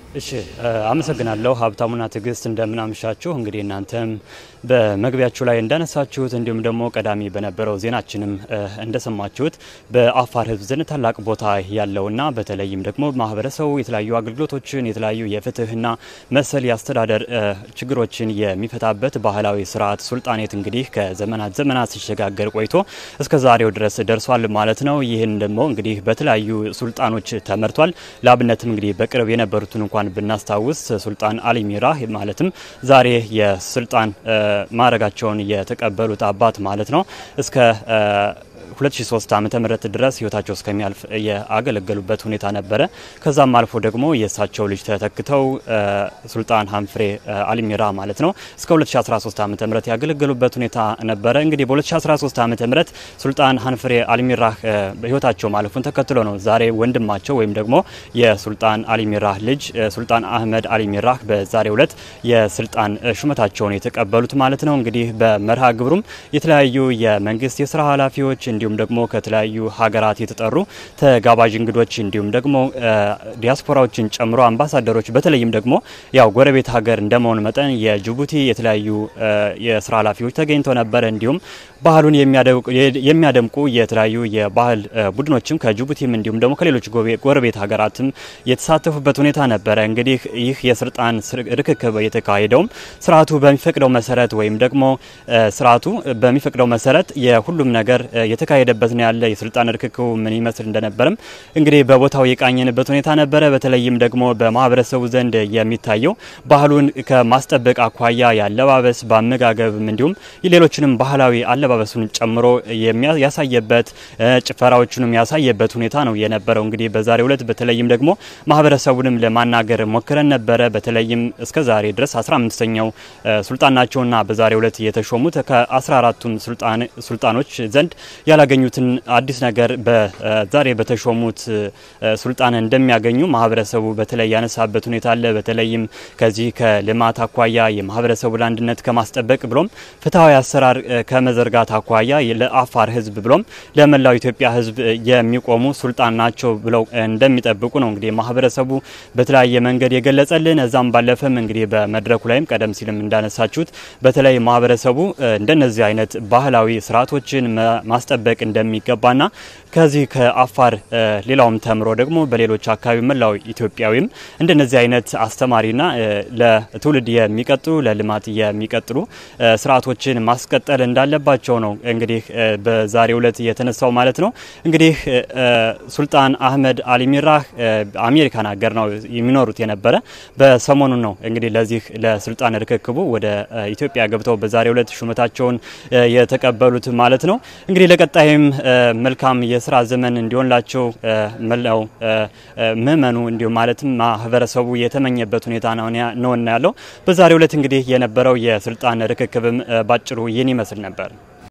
እሺ አመሰግናለሁ ሀብታሙና ትዕግስት እንደምናምሻችሁ። እንግዲህ እናንተም በመግቢያችሁ ላይ እንዳነሳችሁት እንዲሁም ደግሞ ቀዳሚ በነበረው ዜናችንም እንደሰማችሁት በአፋር ሕዝብ ዘንድ ታላቅ ቦታ ያለውና በተለይም ደግሞ ማህበረሰቡ የተለያዩ አገልግሎቶችን የተለያዩ የፍትህና መሰል የአስተዳደር ችግሮችን የሚፈታበት ባህላዊ ስርዓት ሱልጣኔት እንግዲህ ከዘመናት ዘመናት ሲሸጋገር ቆይቶ እስከ ዛሬው ድረስ ደርሷል ማለት ነው። ይህን ደግሞ እንግዲህ በተለያዩ ሱልጣኖች ተመርቷል። ለአብነትም እንግዲህ በቅርብ የነበሩትን እንኳን ብናስታውስ ሱልጣን አሊ ሚራህ ማለትም ዛሬ የስልጣን ማዕረጋቸውን የተቀበሉት አባት ማለት ነው እስከ 2003 ዓመተ ምህረት ድረስ ህይወታቸው እስከሚያልፍ ያገለገሉበት ሁኔታ ነበረ። ከዛም አልፎ ደግሞ የእሳቸው ልጅ ተተክተው ሱልጣን ሀንፍሬ አሊሚራ ማለት ነው እስከ 2013 ዓመተ ምህረት ያገለገሉበት ሁኔታ ነበረ። እንግዲህ በ2013 ዓመተ ምህረት ሱልጣን ሀንፍሬ አሊሚራ ህይወታቸው ማለፉን ተከትሎ ነው ዛሬ ወንድማቸው ወይም ደግሞ የሱልጣን አሊሚራ ልጅ ሱልጣን አህመድ አሊሚራ በዛሬው ዕለት የስልጣን ሹመታቸውን የተቀበሉት ማለት ነው። እንግዲህ በመርሃ ግብሩም የተለያዩ የመንግስት የስራ ኃላፊዎች እንዲሁም ደግሞ ከተለያዩ ሀገራት የተጠሩ ተጋባዥ እንግዶች እንዲሁም ደግሞ ዲያስፖራዎችን ጨምሮ አምባሳደሮች በተለይም ደግሞ ያው ጎረቤት ሀገር እንደመሆኑ መጠን የጅቡቲ የተለያዩ የስራ ኃላፊዎች ተገኝተው ነበረ። እንዲሁም ባህሉን የሚያደምቁ የተለያዩ የባህል ቡድኖችም ከጅቡቲም እንዲሁም ደግሞ ከሌሎች ጎረቤት ሀገራትም የተሳተፉበት ሁኔታ ነበረ። እንግዲህ ይህ የስልጣን ርክክብ የተካሄደውም ስርዓቱ በሚፈቅደው መሰረት ወይም ደግሞ ስርዓቱ በሚፈቅደው መሰረት የሁሉም ነገር የተካሄደበት ነው ያለ የስልጣን ርክክቡ ምን ይመስል እንደነበርም እንግዲህ በቦታው የቃኘንበት ሁኔታ ነበረ። በተለይም ደግሞ በማህበረሰቡ ዘንድ የሚታየው ባህሉን ከማስጠበቅ አኳያ የአለባበስ በአመጋገብም እንዲሁም ሌሎችንም ባህላዊ አለባበሱን ጨምሮ ያሳየበት ጭፈራዎቹንም ያሳየበት ሁኔታ ነው የነበረው። እንግዲህ በዛሬው ዕለት በተለይም ደግሞ ማህበረሰቡንም ለማናገር ሞክረን ነበረ። በተለይም እስከ ዛሬ ድረስ 15ኛው ሱልጣን ናቸውና በዛሬው ዕለት የተሾሙት ከ14ቱም ሱልጣኖች ዘንድ ያላገኙትን አዲስ ነገር በዛሬ በተሾሙት ሱልጣን እንደሚያገኙ ማህበረሰቡ በተለይ ያነሳበት ሁኔታ አለ። በተለይም ከዚህ ከልማት አኳያ የማህበረሰቡን አንድነት ከማስጠበቅ ብሎም ፍትሐዊ አሰራር ከመዘርጋት አኳያ ለአፋር ሕዝብ ብሎም ለመላው ኢትዮጵያ ሕዝብ የሚቆሙ ሱልጣን ናቸው ብለው እንደሚጠብቁ ነው እንግዲህ ማህበረሰቡ በተለያየ መንገድ የገለጸልን። እዛም ባለፈም እንግዲህ በመድረኩ ላይም ቀደም ሲልም እንዳነሳችሁት በተለይ ማህበረሰቡ እንደነዚህ አይነት ባህላዊ ስርዓቶችን ማስጠበቅ እንደሚገባና ከዚህ ከአፋር ሌላውም ተምሮ ደግሞ በሌሎች አካባቢ መላው ኢትዮጵያዊም እንደነዚህ አይነት አስተማሪና ለትውልድ የሚቀጥሉ ለልማት የሚቀጥሉ ስርዓቶችን ማስቀጠል እንዳለባቸው ነው እንግዲህ በዛሬው ዕለት የተነሳው ማለት ነው። እንግዲህ ሱልጣን አህመድ አሊሚራህ አሜሪካን ሀገር ነው የሚኖሩት የነበረ በሰሞኑን ነው እንግዲህ ለዚህ ለስልጣን ርክክቡ ወደ ኢትዮጵያ ገብተው በዛሬው ዕለት ሹመታቸውን የተቀበሉት ማለት ነው። እንግዲህ ለቀጣይም መልካም የስራ ዘመን እንዲሆንላቸው መላው ምእመኑ እንዲሁም ማለትም ማህበረሰቡ የተመኘበት ሁኔታ ነውና ያለው በዛሬው ዕለት እንግዲህ የነበረው የስልጣን ርክክብም ባጭሩ ይህን ይመስል ነበር።